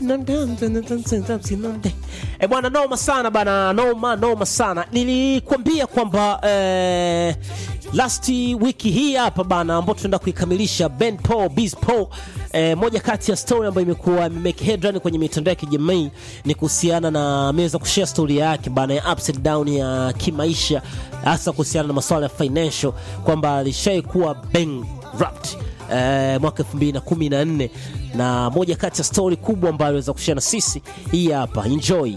E bwana, noma sana bana, noma noma sana. Nilikwambia kwamba eh, last wiki hii hapa bana, ambao tunaenda kuikamilisha Ben Paul Biz Paul eh, moja kati ya story ambayo imekuwa imemake headline kwenye mitandao ya kijamii ni kuhusiana na ameweza kushare story yake bana ya ups and down ya kimaisha, hasa kuhusiana na masuala ya financial, kwamba alishai kuwa bankrupt eh, mwaka 2014 na moja kati ya story kubwa ambayo aliweza kushare na sisi hii hapa, enjoy.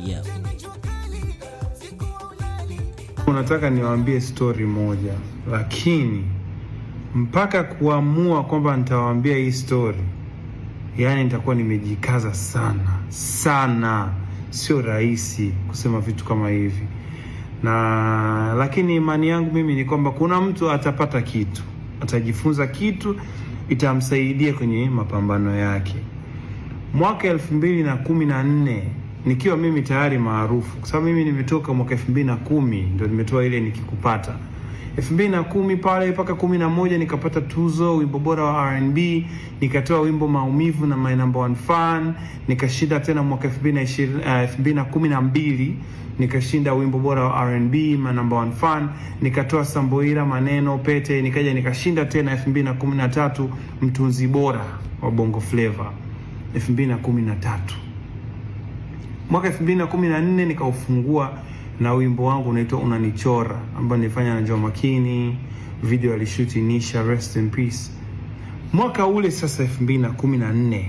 Unataka niwaambie stori moja, lakini mpaka kuamua kwamba nitawaambia hii stori, yaani nitakuwa nimejikaza sana sana. Sio rahisi kusema vitu kama hivi, na lakini imani yangu mimi ni kwamba kuna mtu atapata kitu, atajifunza kitu, itamsaidia kwenye mapambano yake. Mwaka elfu mbili na kumi na nne nikiwa mimi tayari maarufu, kwa sababu mimi nimetoka mwaka elfu mbili na kumi ndo nimetoa ile nikikupata elfu mbili na kumi pale mpaka kumi na moja nikapata tuzo wimbo bora wa R&B, nikatoa wimbo maumivu na my number one fan, nikashinda tena mwaka elfu mbili na ishirini elfu mbili na kumi na mbili nikashinda wimbo bora wa R&B my number one fan, nikatoa Samboira maneno pete, nikaja nikashinda tena elfu mbili na kumi na tatu mtunzi bora wa Bongo Flava elfu mbili na kumi na tatu mwaka elfu mbili na kumi na nne nikaufungua na wimbo wangu unaitwa Unanichora ambao nilifanya na Joh Makini, video alishuti Nisha, rest in peace. Mwaka ule sasa elfu mbili na kumi na nne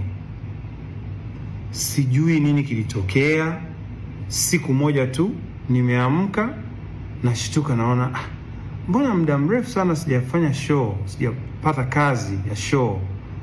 sijui nini kilitokea. Siku moja tu nimeamka, nashtuka, naona ah, mbona muda mrefu sana sijafanya show, sijapata kazi ya show.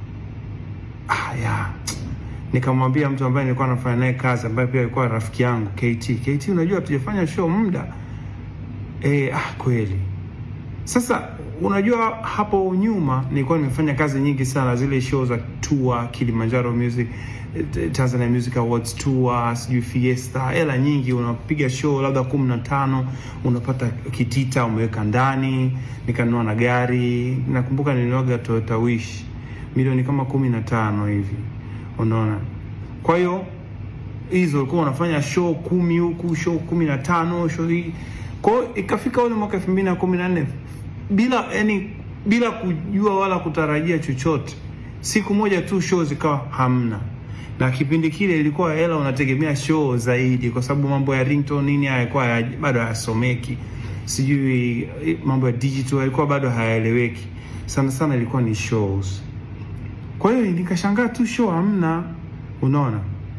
Ah, ya nikamwambia mtu ambaye nilikuwa nafanya naye kazi ambaye pia alikuwa rafiki yangu KT. KT, unajua hatujafanya show muda eh. Ah, kweli. Sasa unajua hapo nyuma nilikuwa nimefanya kazi nyingi sana, zile show za tour, Kilimanjaro Music, Tanzania Music Awards tour, sijui Fiesta, hela nyingi. Unapiga show labda kumi na tano unapata kitita umeweka ndani. Nikanunua na gari, nakumbuka nilinuaga Toyota Wish milioni kama kumi na tano hivi Unaona, kwa hiyo hizo ulikuwa unafanya show kumi huku show kumi na tano show hii. Kwa hiyo ikafika ule mwaka elfu mbili na kumi na nne bila yani, bila kujua wala kutarajia chochote, siku moja tu show zikawa hamna, na kipindi kile ilikuwa hela unategemea show zaidi, kwa sababu mambo ya ringtone nini hayakuwa bado hayasomeki, sijui mambo ya digital yalikuwa bado hayaeleweki sana sana, ilikuwa ni shows kwa hiyo nikashangaa tu show hamna. Unaona,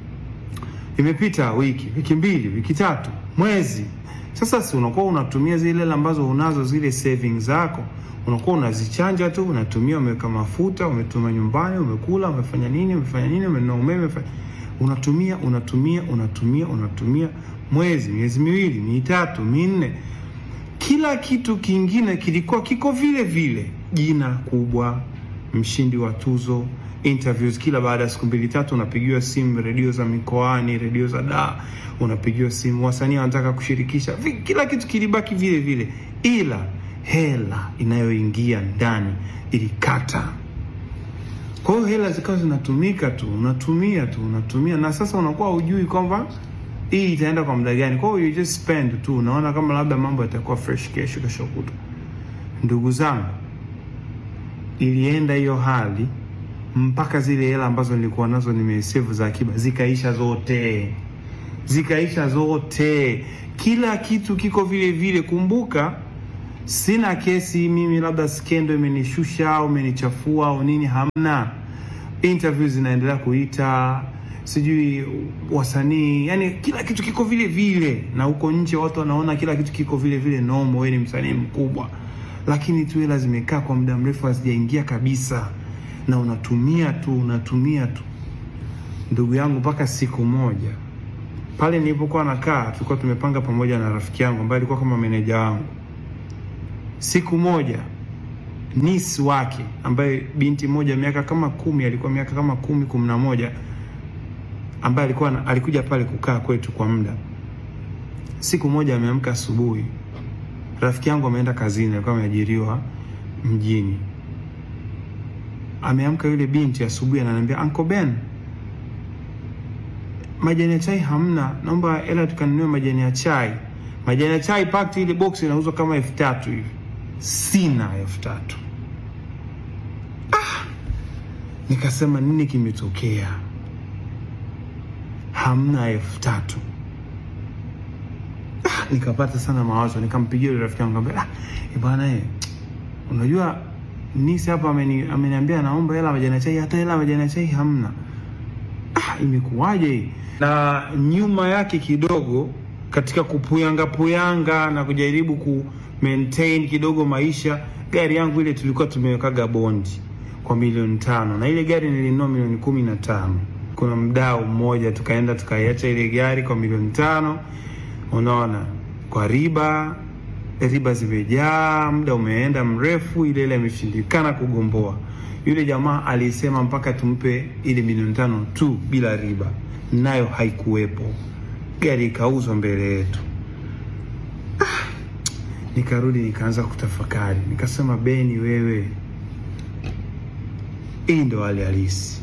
imepita wiki, wiki mbili, wiki tatu, mwezi. Sasa si unakuwa unatumia zile hela ambazo unazo zile savings zako, unakuwa unazichanja tu, unatumia, umeweka mafuta, umetuma nyumbani, umekula, umefanya nini, umefanya nini, umenunua umeme, unatumia, unatumia, unatumia, unatumia, mwezi, miezi miwili, mitatu, minne, kila kitu kingine kilikuwa kiko vile vile, jina kubwa mshindi wa tuzo, interviews kila baada ya siku mbili tatu, unapigiwa simu, redio za mikoani, redio za da, unapigiwa simu, wasanii wanataka kushirikisha, kila kitu kilibaki vile vile, ila hela inayoingia ndani ilikata. Kwa hiyo hela zikawa zinatumika tu, unatumia tu, unatumia, na sasa unakuwa hujui kwamba hii itaenda kwa muda gani. Kwa hiyo you just spend tu, unaona kama labda mambo yatakuwa fresh kesho, kesho kutwa. Ndugu zangu ilienda hiyo hali mpaka zile hela ambazo nilikuwa nazo nimesave za akiba zikaisha zote, zikaisha zote, kila kitu kiko vile vile. Kumbuka sina kesi mimi, labda skendo imenishusha au imenichafua au nini, hamna. Interviews zinaendelea kuita, sijui wasanii, yani kila kitu kiko vile vile, na huko nje watu wanaona kila kitu kiko vile vile, nomo, wewe ni msanii mkubwa lakini tu hela zimekaa kwa muda mrefu hazijaingia kabisa, na unatumia tu unatumia tu, ndugu yangu, mpaka siku moja pale nilipokuwa nakaa, tulikuwa tumepanga pamoja na rafiki yangu ambaye alikuwa kama meneja wangu. Siku moja nisi wake ambaye binti moja miaka kama kumi, alikuwa miaka kama kumi kumi na moja, ambaye alikuwa alikuja pale kukaa kwetu kwa muda. Siku moja ameamka asubuhi rafiki yangu ameenda kazini, alikuwa ameajiriwa mjini. Ameamka yule binti asubuhi, ananiambia Uncle Ben, majani ya chai hamna, naomba hela tukanunue majani ya chai. Majani ya chai pakti, ile box inauzwa kama elfu tatu hivi, sina elfu tatu. Ah, nikasema nini kimetokea? Hamna elfu tatu. Ah, nikapata sana mawazo, nikampigia yule rafiki yangu nikamwambia, ah, bwana eh, unajua nisi hapa ameni, ameniambia naomba hela majani ya chai, hata hela majani ya chai hamna. Ah, imekuwaje hii? Na nyuma yake kidogo katika kupuyanga puyanga na kujaribu ku maintain kidogo maisha, gari yangu ile tulikuwa tumewekaga bondi kwa milioni tano na ile gari nilinunua milioni kumi na tano. Kuna mdau mmoja tukaenda tukaiacha ile gari kwa milioni tano, unaona, kwa riba riba zimejaa, muda umeenda mrefu, ile ile imeshindikana kugomboa. Yule jamaa alisema mpaka tumpe ile milioni tano tu bila riba, nayo haikuwepo. Gari ikauzwa mbele yetu. Ah, nikarudi nikaanza kutafakari, nikasema Beni, wewe, hii ndo hali halisi.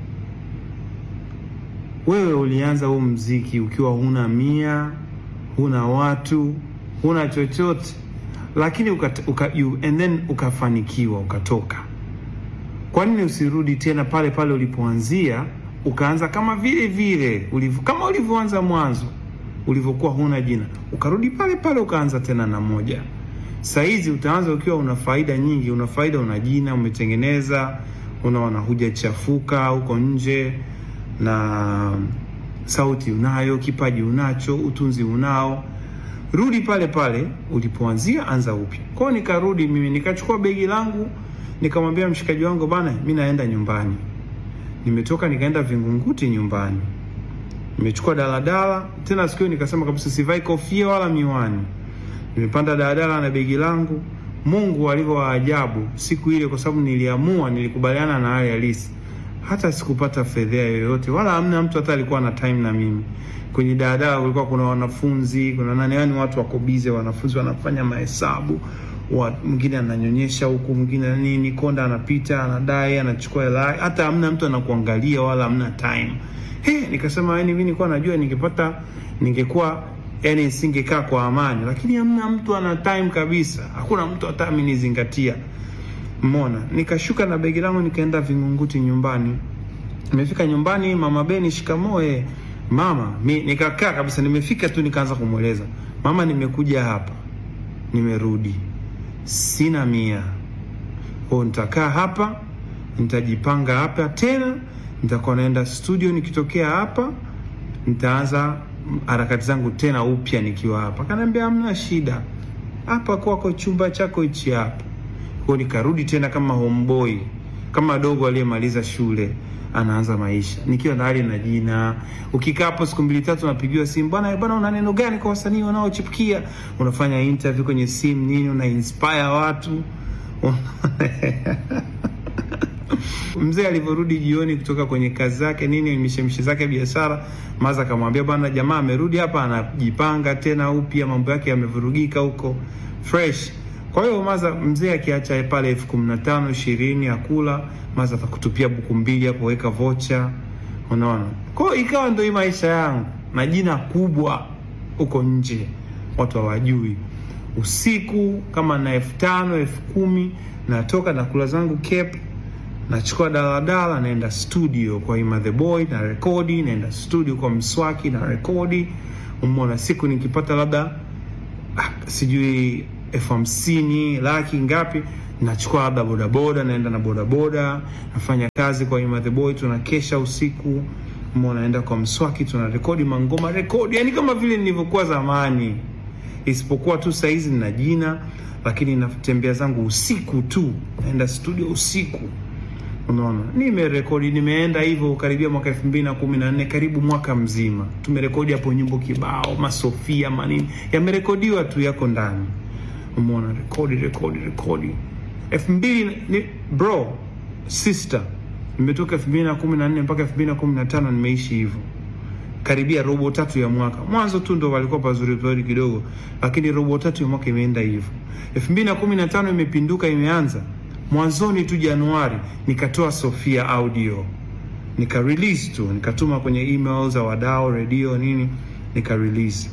Wewe ulianza huu mziki ukiwa huna mia, huna watu huna chochote lakini uka, uka, you, and then ukafanikiwa ukatoka. Kwa nini usirudi tena pale pale ulipoanzia ukaanza kama vile vile ulivyo, kama ulivyoanza mwanzo ulivyokuwa huna jina, ukarudi pale pale ukaanza tena na moja. Saizi utaanza ukiwa una faida nyingi, una faida, una jina umetengeneza, unaona hujachafuka huko nje, na sauti unayo, kipaji unacho, utunzi unao rudi pale pale ulipoanzia, anza upya. Kwa hiyo nikarudi mimi nikachukua begi langu nikamwambia mshikaji wangu, bana, mi naenda nyumbani. Nimetoka nikaenda Vingunguti nyumbani, nimechukua daladala tena. Siku hiyo nikasema kabisa sivai kofia wala miwani, nimepanda daladala na begi langu. Mungu alivyo wa ajabu siku ile, kwa sababu niliamua, nilikubaliana na hali halisi, hata sikupata fedhea yoyote, wala hamna mtu hata alikuwa na time na mimi kwenye daladala kulikuwa kuna wanafunzi, kuna nani, yani watu wako bize, wanafunzi wanafanya mahesabu, mwingine ananyonyesha huku, mwingine nini, konda anapita, anadai, anachukua hela, hata hamna mtu anakuangalia wala hamna time. He, nikasema yani mimi nilikuwa najua ningepata, ningekuwa yani nisingekaa kwa amani, lakini hamna mtu ana time kabisa, hakuna mtu hata amenizingatia. Mona, nikashuka na begi langu nikaenda Vingunguti nyumbani. Nimefika nyumbani, mama Beni, shikamoo eh. Mama, mi nikakaa kabisa, nimefika tu nikaanza kumweleza mama, nimekuja hapa, nimerudi, sina mia kwao, nitakaa hapa, nitajipanga hapa tena, nitakuwa naenda studio, nikitokea hapa nitaanza harakati zangu tena upya nikiwa hapa. Kaniambia hamna shida, hapa kwako, chumba chako hichi hapa. Kwao nikarudi tena kama homeboy, kama dogo aliyemaliza shule anaanza maisha nikiwa na hali na jina. Ukikaa hapo siku mbili tatu, unapigiwa simu, bwana bwana, una neno gani kwa wasanii wanaochipukia? Unafanya interview kwenye simu nini, una inspire watu Mzee alivyorudi jioni kutoka kwenye kazi zake nini, mishemishe zake biashara, maza akamwambia bwana, jamaa amerudi hapa, anajipanga tena upya, mambo yake yamevurugika huko fresh. Kwa hiyo maza, mzee akiacha pale elfu kumi na tano ishirini akula maza atakutupia buku mbili hapo, weka vocha, unaona. Kwa hiyo ikawa ndio hii maisha yangu na jina kubwa huko nje, watu hawajui. Usiku kama na elfu tano elfu kumi natoka na kula zangu Cape, nachukua daladala naenda studio kwa Ima the Boy na rekodi, naenda studio kwa Mswaki na rekodi. Umeona, siku nikipata labda ah, sijui elfu hamsini laki ngapi nachukua labda bodaboda, naenda na bodaboda, nafanya kazi kwa Ima the Boy, tunakesha usiku, mbona naenda kwa Mswaki, tuna rekodi mangoma, rekodi yani kama vile nilivyokuwa zamani, isipokuwa tu saizi nina jina, lakini natembea zangu usiku tu, naenda studio usiku. Unaona, nimerekodi, nimeenda hivyo karibia mwaka elfu mbili na kumi na nne karibu mwaka mzima, tumerekodi hapo nyimbo kibao, masofia manini yamerekodiwa tu, yako ndani. Umeona, rekodi rekodi rekodi elfu mbili ni bro sister, nimetoka elfu mbili na kumi na nne mpaka elfu mbili na kumi na tano nimeishi hivyo karibia robo tatu ya mwaka. Mwanzo tu ndo walikuwa pazuri pazuri kidogo, lakini robo tatu ya mwaka imeenda hivyo. elfu mbili na kumi na tano imepinduka, imeanza mwanzoni tu Januari nikatoa Sofia audio nika release tu, nikatuma kwenye email za wadau, redio, nini, nika release.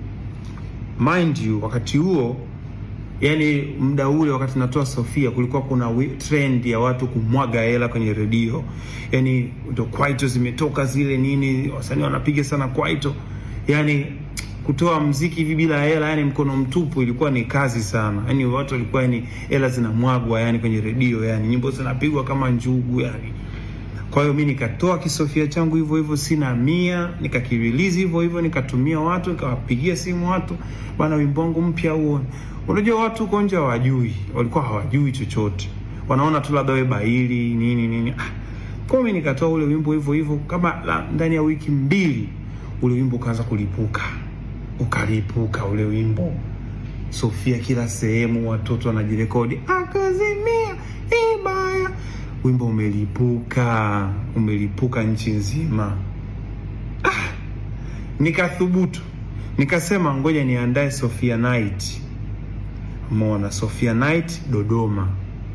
Mind you, wakati huo yani muda ule wakati natoa Sofia kulikuwa kuna wi- trend ya watu kumwaga hela kwenye redio, yani ndo kwaito zimetoka zile nini, wasanii wanapiga sana kwaito, yani kutoa mziki hivi bila hela, yani mkono mtupu, ilikuwa ni kazi sana. Yani watu walikuwa yani hela zinamwagwa yani kwenye redio, yani nyimbo zinapigwa kama njugu yani. Kwa hiyo mi nikatoa kisofia changu hivyo hivyo, sina mia, nikakirelease hivyo hivyo, nikatumia watu, nikawapigia simu watu, bwana, wimbo wangu mpya huo. Unajua watu huko nje hawajui, walikuwa hawajui chochote, wanaona tu labda we baili nini nini. Ah, kwa hiyo mi nikatoa ule wimbo hivyo hivyo, kama la, ndani ya wiki mbili ule wimbo ukaanza kulipuka, ukalipuka ule wimbo Sofia kila sehemu, watoto wanajirekodi akazimia ibaya, wimbo umelipuka, umelipuka nchi nzima. Ah, nikathubutu nikasema, ngoja niandae Sofia Night. Umeona, Sofia Night Dodoma.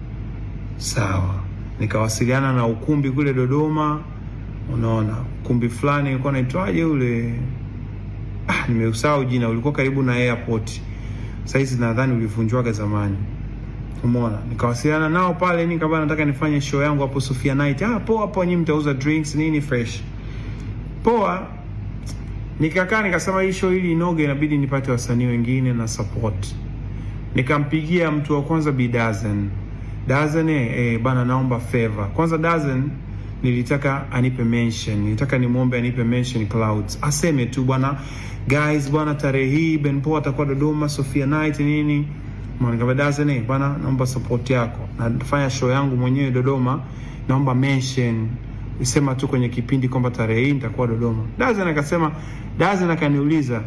Sawa, nikawasiliana na ukumbi kule Dodoma. Unaona, ukumbi fulani ulikuwa naitwaje ule, ah, nimeusahau jina, ulikuwa karibu na airport saizi nadhani ulivunjwaga zamani. Umeona, nikawasiliana nao pale, nikaba nataka nifanye show yangu hapo Sofia Night. Ah, poa poa, nyinyi mtauza drinks nini fresh. Poa. Nikakaa nikasema hii show ili inoge inabidi nipate wasanii wengine na support. Nikampigia mtu wa kwanza Bi Dazen. Dazen eh, eh, bana naomba favor. Kwanza Dazen nilitaka anipe mention. Nilitaka nimwombe anipe mention Clouds. Aseme tu bwana guys bwana tarehe hii Ben Paul atakuwa Dodoma Sofia Night nini. Mwana Dazen eh, bwana naomba support yako. Nafanya show yangu mwenyewe Dodoma. Naomba mention sema tu kwenye kipindi kwamba tarehe hii nitakuwa Dodoma. Dazen akasema, Dazen akaniuliza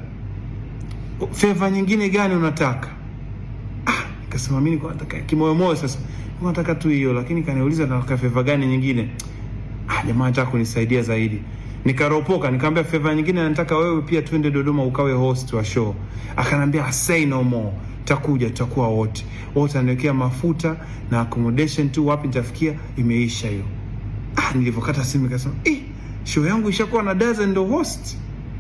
favor nyingine gani unataka? Ah, nikasema mimi niko nataka kimoyo moyo sasa. Niko nataka tu hiyo lakini kaniuliza nataka favor gani nyingine? Ah, jamaa anataka kunisaidia zaidi. Nikaropoka nikamwambia favor nyingine nataka wewe pia twende Dodoma ukawe host wa show. Akanambia say no more. Takuja tutakuwa wote. Wote aniwekea mafuta na accommodation tu wapi nitafikia imeisha hiyo. Ah, nilivyokata simu nikasema, "Eh, show yangu ishakuwa na Dazen ndo host."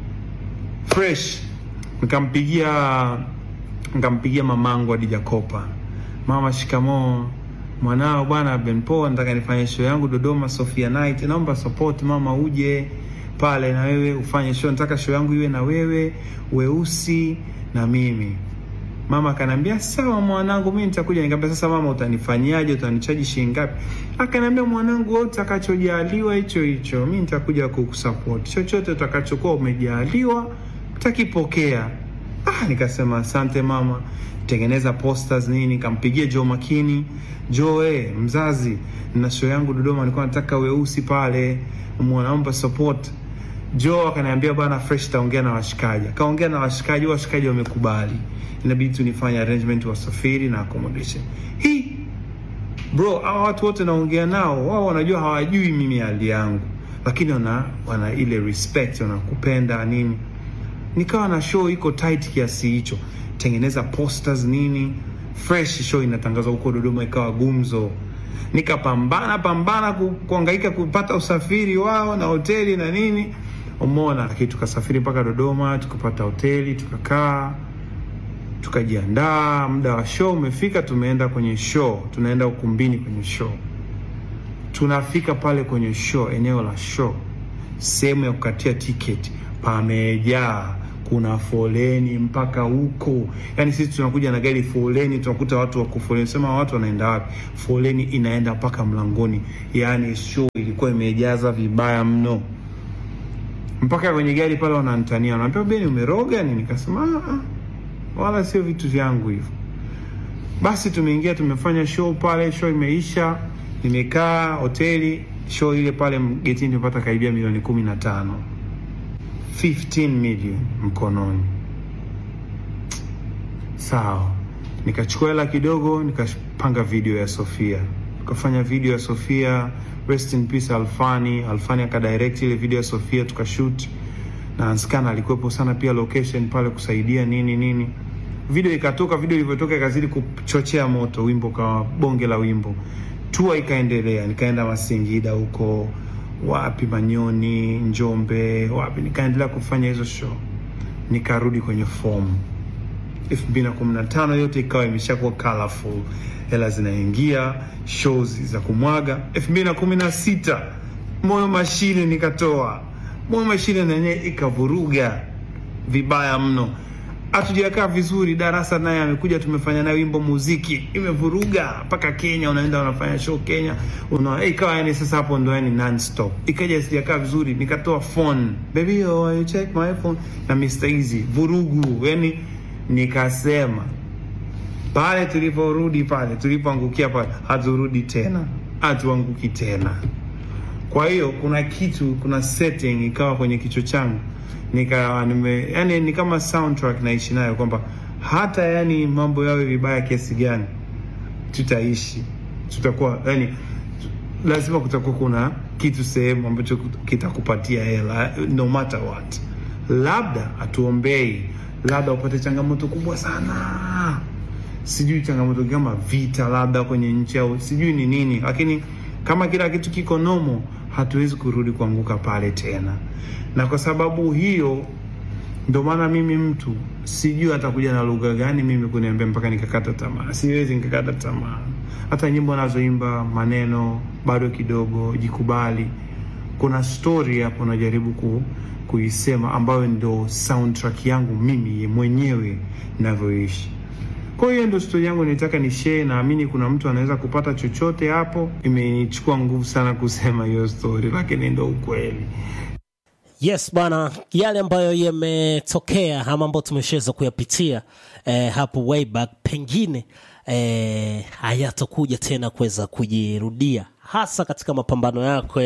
Fresh. Nikampigia nikampigia mamangu Adija Kopa. Mama, shikamoo. Mwanao bwana Ben Paul nataka nifanye show yangu Dodoma Sofia Night. Naomba support mama, uje pale na wewe ufanye show. Nataka show yangu iwe na wewe, Weusi na mimi. Mama akanambia sawa mwanangu, mimi nitakuja. Nikamwambia sasa mama, utanifanyaje? Utanichaji shilingi ngapi? Akanambia mwanangu, wewe utakachojaliwa hicho hicho, mimi nitakuja kukusupport. Chochote utakachokuwa umejaliwa utakipokea. Ah, nikasema asante mama. Tengeneza posters nini, nikampigia Joe Makini. Joe, eh, mzazi, na show yangu Dodoma, nilikuwa nataka weusi pale, naomba support. Joe akaniambia bwana fresh, taongea na washikaji. Akaongea na washikaji, washikaji wamekubali inabidi tu nifanye arrangement wasafiri na accommodation. Hii bro, hawa watu wote naongea nao, wao wanajua hawajui mimi hali yangu, lakini wana wana ile respect, wanakupenda nini. Nikawa na show iko tight kiasi hicho, tengeneza posters nini, fresh show inatangazwa huko Dodoma, ikawa gumzo. Nikapambana pambana ku, kuangaika kupata usafiri wao na hoteli na nini, umeona, lakini tukasafiri mpaka Dodoma, tukapata hoteli, tukakaa tukajiandaa. Muda wa show umefika, tumeenda kwenye show, tunaenda ukumbini kwenye show. Tunafika pale kwenye show, eneo la show, sehemu ya kukatia tiketi pamejaa, kuna foleni mpaka huko. Yani sisi tunakuja na gari, foleni, tunakuta watu wako foleni, sema watu wanaenda wapi? Foleni inaenda mpaka mlangoni. Yani show ilikuwa imejaza vibaya mno, mpaka kwenye gari pale wananitania, wanaambia Beni, umeroga nini? Nikasema ah, wala sio vitu vyangu hivyo. Basi tumeingia tumefanya show pale, show imeisha, nimekaa hoteli. Show ile pale getini tumepata karibia milioni kumi na tano 15 million mkononi. Sawa, nikachukua hela kidogo, nikapanga video ya Sofia, tukafanya video ya Sofia. Rest in peace Alfani. Alfani akadirect ile video ya Sofia, tukashoot na Anskana alikuwepo sana pia location pale kusaidia nini nini. Video ikatoka, video ilivyotoka ikazidi kuchochea moto, wimbo kawa bonge la wimbo. Tour ikaendelea, nikaenda Masingida huko, wapi Manyoni, Njombe, wapi, nikaendelea kufanya hizo show, nikarudi kwenye fomu 2015 yote ikawa imeshakuwa colorful, hela zinaingia, shows za kumwaga. 2016 moyo mashine nikatoa, moyo mashine na yenyewe ikavuruga vibaya mno, hatujakaa vizuri. Darasa naye amekuja, tumefanya naye wimbo muziki, imevuruga mpaka Kenya, unaenda unafanya show Kenya, una ikawa yani sasa hapo ndo yani non stop, ikaja sijakaa vizuri, nikatoa phone baby oh you check my phone na Mr Easy, vurugu yani nikasema pale tuliporudi pale tulipoangukia pale, haturudi tena, hatuanguki tena. Kwa hiyo kuna kitu, kuna setting ikawa kwenye kichwa changu, nikawa nime, yani ni kama soundtrack naishi nayo kwamba hata yani mambo yawe vibaya kiasi gani, tutaishi, tutakuwa yani lazima kutakuwa kuna kitu sehemu ambacho kitakupatia hela no matter what. Labda hatuombei labda upate changamoto kubwa sana, sijui changamoto kama vita labda kwenye nchi au sijui ni nini, lakini kama kila kitu kiko nomo, hatuwezi kurudi kuanguka pale tena. Na kwa sababu hiyo ndio maana mimi mtu sijui atakuja na lugha gani mimi kuniambia mpaka nikakata tamaa. Siwezi nikakata tamaa. Hata nyimbo nazoimba maneno bado kidogo, jikubali. Kuna story hapo najaribu ku kuisema ambayo ndo soundtrack yangu mimi mwenyewe ninavyoishi. Kwa hiyo ndo story yangu nitaka ni share, naamini kuna mtu anaweza kupata chochote hapo. Imenichukua nguvu sana kusema hiyo story, lakini ndo ukweli. Yes bwana, yale ambayo yametokea ama ambayo tumeshaweza kuyapitia eh, hapo way back, pengine eh, hayatakuja tena kuweza kujirudia, hasa katika mapambano yako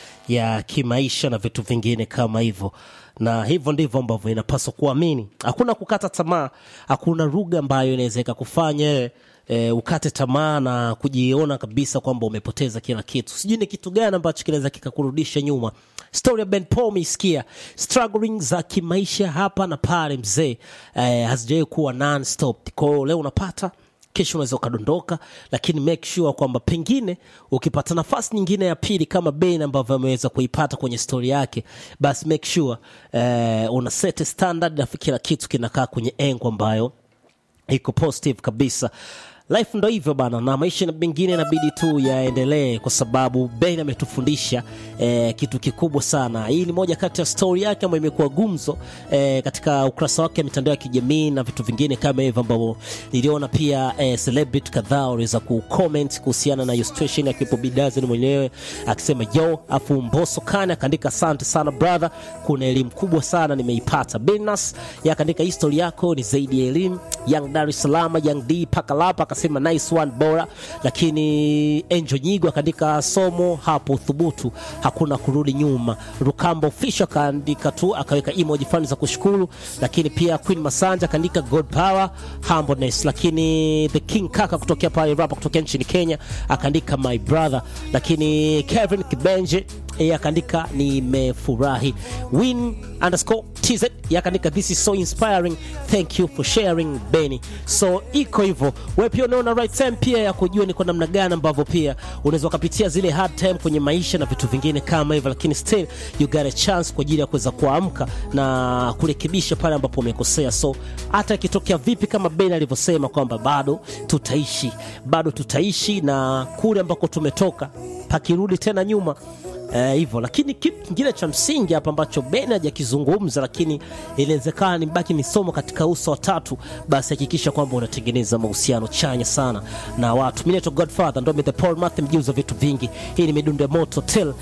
ya kimaisha na vitu vingine kama hivyo, na hivyo ndivyo ambavyo inapaswa kuamini. Hakuna kukata tamaa, hakuna lugha ambayo inaweza ikakufanya e, ukate tamaa na kujiona kabisa kwamba umepoteza kila kitu. Sijui ni kitu gani ambacho kinaweza kikakurudisha nyuma. Story ya Ben Paul umeisikia, struggling za kimaisha hapa na pale, mzee eh, hazijawahi kuwa non stop. Kwa hiyo leo unapata kesho unaweza ukadondoka, lakini make sure kwamba pengine ukipata nafasi nyingine ya pili kama Ben ambavyo ameweza kuipata kwenye stori yake, basi make sure eh, una set standard na kila kitu kinakaa kwenye engo ambayo iko positive kabisa. Life ndo hivyo bana, na maisha mengine inabidi tu yaendelee, kwa sababu Ben ametufundisha eh, kitu kikubwa sana. Hii ni moja kati ya stori yake ambayo imekuwa gumzo eh, katika ukurasa wake wa mitandao ya kijamii na vitu vingine kama hivyo, ambavyo niliona pia eh, celebrity kadhaa waliweza kucomment kuhusiana na hiyo situation, akiwepo Bidazeni mwenyewe akisema yo, afu Mbosso Kane akaandika asante sana brother, kuna elimu kubwa sana nimeipata. Benas yakaandika history yako ni zaidi ya elimu. Young Dar es Salaam, Young D Pakalapa akasema nice one bora, lakini Angel Nyigo akaandika somo hapo, thubutu, hakuna kurudi nyuma. Rukambo Fisho akaandika tu akaweka emoji fulani za kushukuru, lakini pia Queen Masanja akaandika God power humbleness, lakini the King Kaka kutokea pale rapa kutokea nchini Kenya akaandika my brother, lakini Kevin Kibenje yeye akaandika nimefurahi. Win underscore tz yakaandika this is so inspiring thank you for sharing Benny. So iko hivyo, wewe pia unaona right time pia ya kujua ni kwa namna gani ambavyo pia unaweza ukapitia zile hard time kwenye maisha na vitu vingine kama hivyo, lakini still you got a chance kwa ajili ya kuweza kuamka na kurekebisha pale ambapo umekosea. So hata ikitokea vipi, kama Ben alivyosema kwamba bado tutaishi, bado tutaishi na kule ambako tumetoka pakirudi tena nyuma hivyo uh, lakini kitu kingine cha msingi hapa ambacho Ben hajakizungumza lakini inawezekana ni mbaki ni somo katika uso wa tatu, basi hakikisha kwamba unatengeneza mahusiano chanya sana na watu. Mimi naitwa Godfather, ndo the Paul Matthew, mjuzi wa vitu vingi. Hii ni midundo ya moto till